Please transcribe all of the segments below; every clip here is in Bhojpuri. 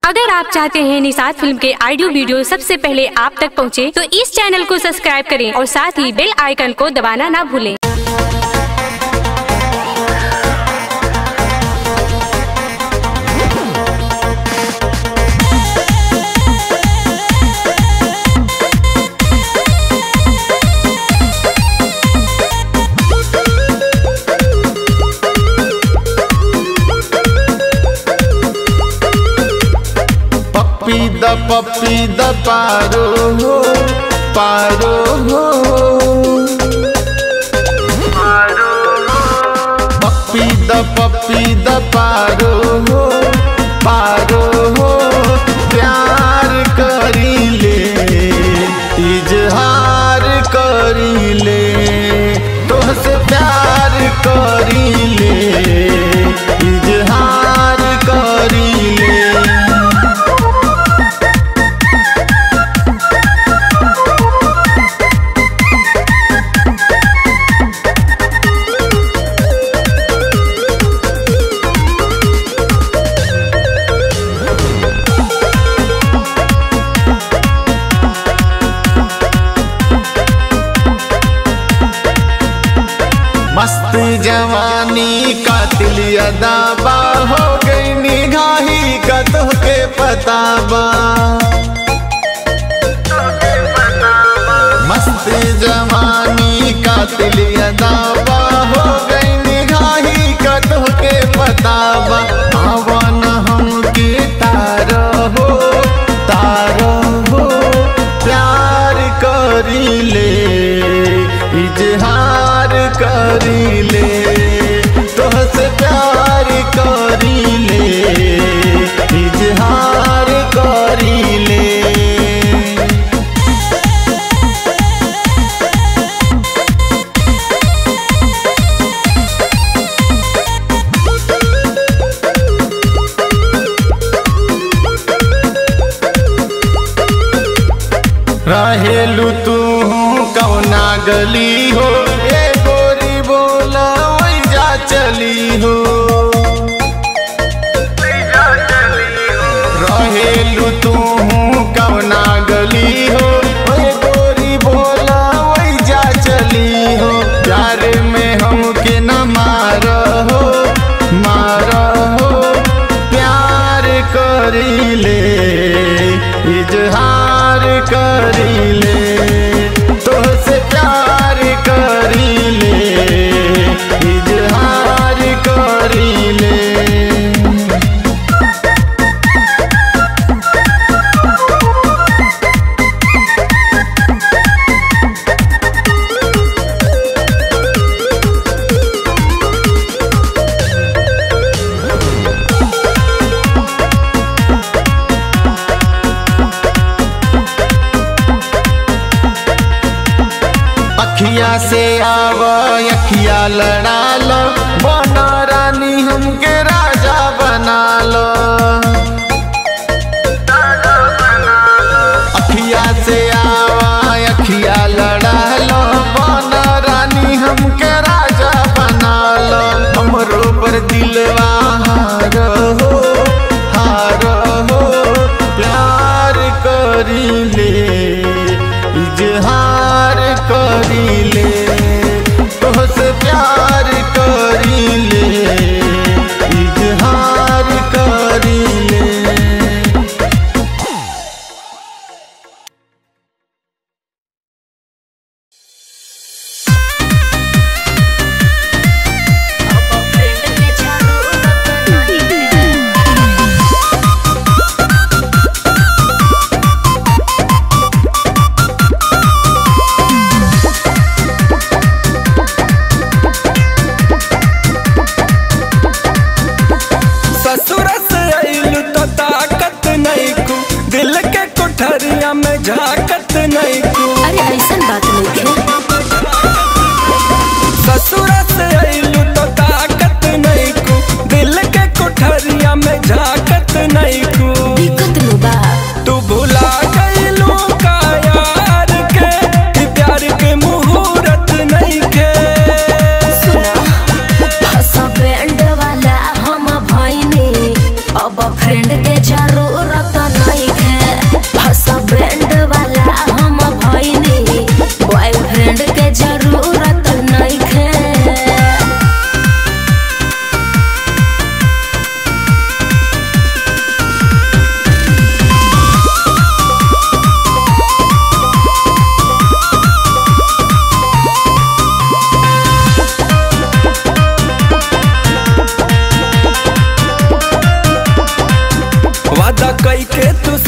अगर आप चाहते हैं निषाद फिल्म के ऑडियो वीडियो सबसे पहले आप तक पहुंचे, तो इस चैनल को सब्सक्राइब करें और साथ ही बेल आइकन को दबाना ना भूलें पप्पी द पप्पी द पारो हो पारो हो पप्पी द पप्पी द पारो हो पारो हो प्यार करी ले इजहार करी ले तोहसे प्यार करी ले इजहार करी ले मस्त जवानी कातिल अदाबा हो गई निगाही का तोहके पताबा मस्त जवानी कातिल अदाबा हो गई निगाही का तोहके पताबा आवन हमके तारो हो तारो हो प्यार करी ले इजहार करी ले तोहसे प्यार करी ले इजहार करी ले रहेलू तू कौना गली हो ए गोरी बोला वही जा चली हो रहेलू तू कौना गली हो ए गोरी बोला वही जा चली हो प्यार में हमके न मार हो मार हो प्यार करी ले इजहार करी ले तोहसे प्यार करी ले इजहार करी ले अखिया से आव अखिया लड़ा लो बना रानी हमके राजा बना लो अखिया से आव अखिया लड़ा लो बना रानी हमके राजा बना लो हमरो पर दिलवा हार हो हार हो प्यार करी ले इजहार करी ले तोहसे प्यार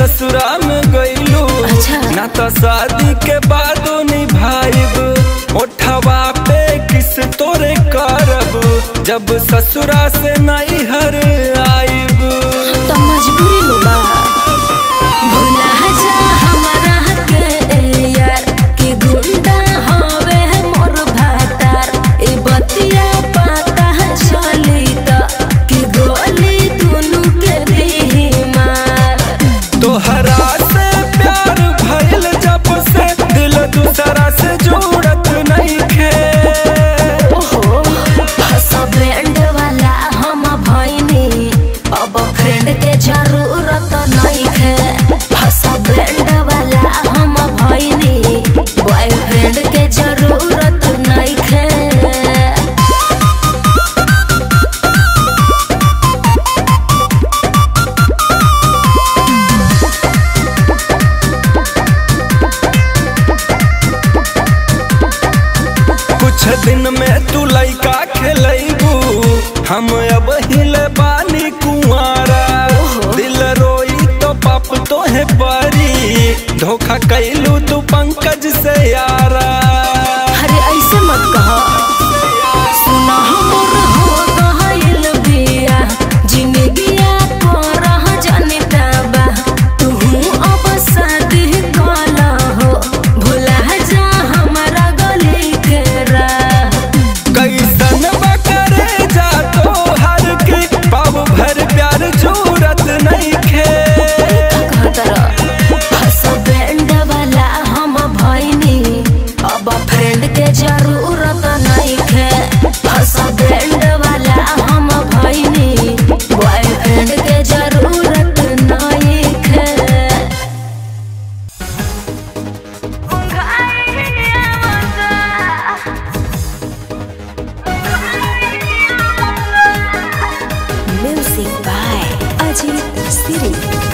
ससुरा में गईलू अच्छा। ना तो शादी के बादो निभाइब ओठवा पे किस तोरे करब जब ससुरा से नहीं हर आइब तो मजबूरी लो बा भुला जा हमरा के यार कि गुंडा हवे मोर भातार ए बतिया पता चली त कि गोली दुनु के दी मार तोहरा से प्यार भइल जब से दिल दूसरा से जोड़त नहीं खे ओहो हसबैंड वाला हम भइनी अब फ्रेंड के जरूरत नहीं है हसबैंड वाला हम भइनी बॉयफ्रेंड के जरूरत नहीं है कुछ दिन में तू लइका खेलैबू हम अब हिले बानी कुंवारा दिल रोई तो पाप तो है परी धोखा कैलू तू पंकज से यारा अरे ऐसे मत कहा सुना हमर हो गइल बिया जिंदगिया करह जनता बा तू अब शादी कला हो भुला जा हमारा गली के राह कैसन बकरे जा तो हर के पाव भर प्यार जरूरत नहीं खे हसबैंड वाला हम भइनी अब फ्रेंड के जरूरत नहीं है हसबैंड वाला हम भइनी बॉयफ्रेंड के जरूरत नहीं है म्यूजिक बाय अजीत सिरी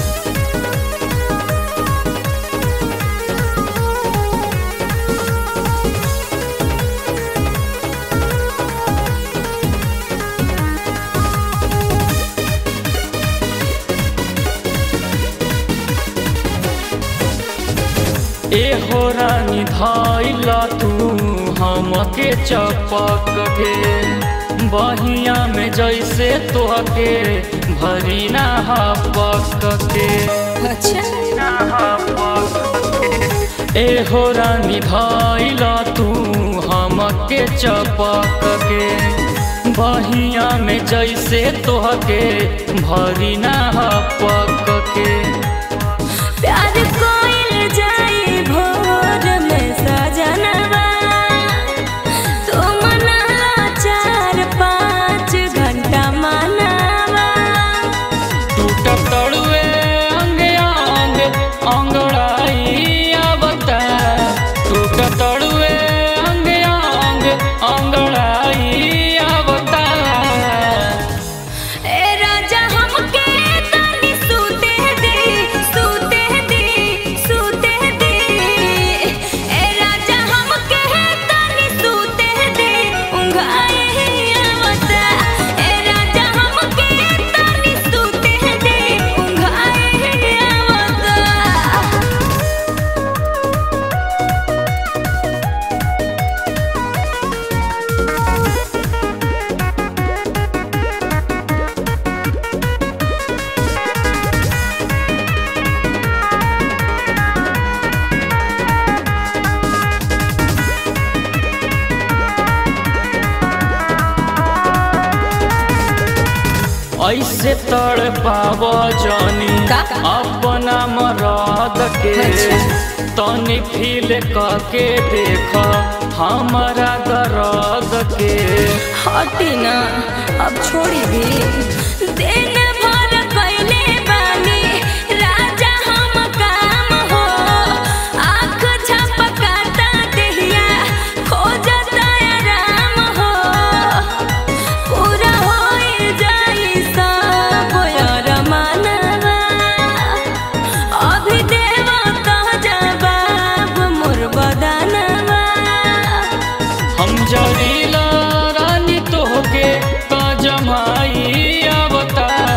ए हो रानी धाइला तू हमके चपक के बहिया में जैसे तोहके भरी ना हपक के ए हो रानी धाइला तू हमके चपक के बहिया में जैसे तोहके भरी ना हपक के प्यार कोइल जाई भोर में सजनवा तू मनाला चार पाँच घंटा मनावा टूटत तड़ुए अंग अंग अंगड़ाई आवता टूटत तड़ुए अंग अंग अंगड़ाई आवता ए राजा हमके तनी सूते दे सूते दे सूते दे ए राजा हमके तनी सूते दे उंगाए आवता ए राजा हमके तनी सूते दे उंगाए आवता ऐसे तड़ पाव जानी का? अपना मराद के तनी फील करके देख हमारा दर्द के हटी ना अब छोड़ी भी दिन भर कैले बानी राजा हम काम हो आँख झपकाता देहिया खोजता आराम हो पूरा होई जाई सब यार मानवा अभी देवा कह जवाब मोर बदनवा हम जरीला रानी तोहके का जमाई आवता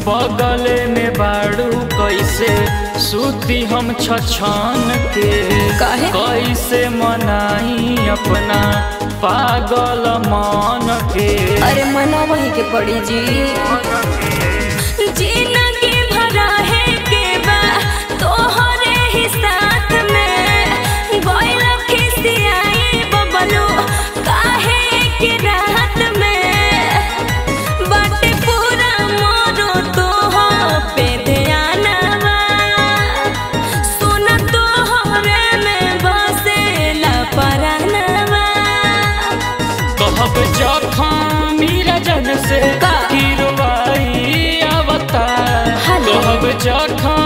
बगले में बाड़ू कैसे सूती हम छछन के काहे? कैसे मनाई अपना पागल मन के अरे मना वही के पड़ी जी जिंदगी भरा है के बा तोहरे ही साथ में गोइल खिसियाई बबलू काहे के रात में बाटे पूरा मोरो तो पे ध्यानवा सुन तोहरे में बसेला परानवा कहब जखम मीरा जन से का? गिरवाई अवतार हेलो। कहब जखम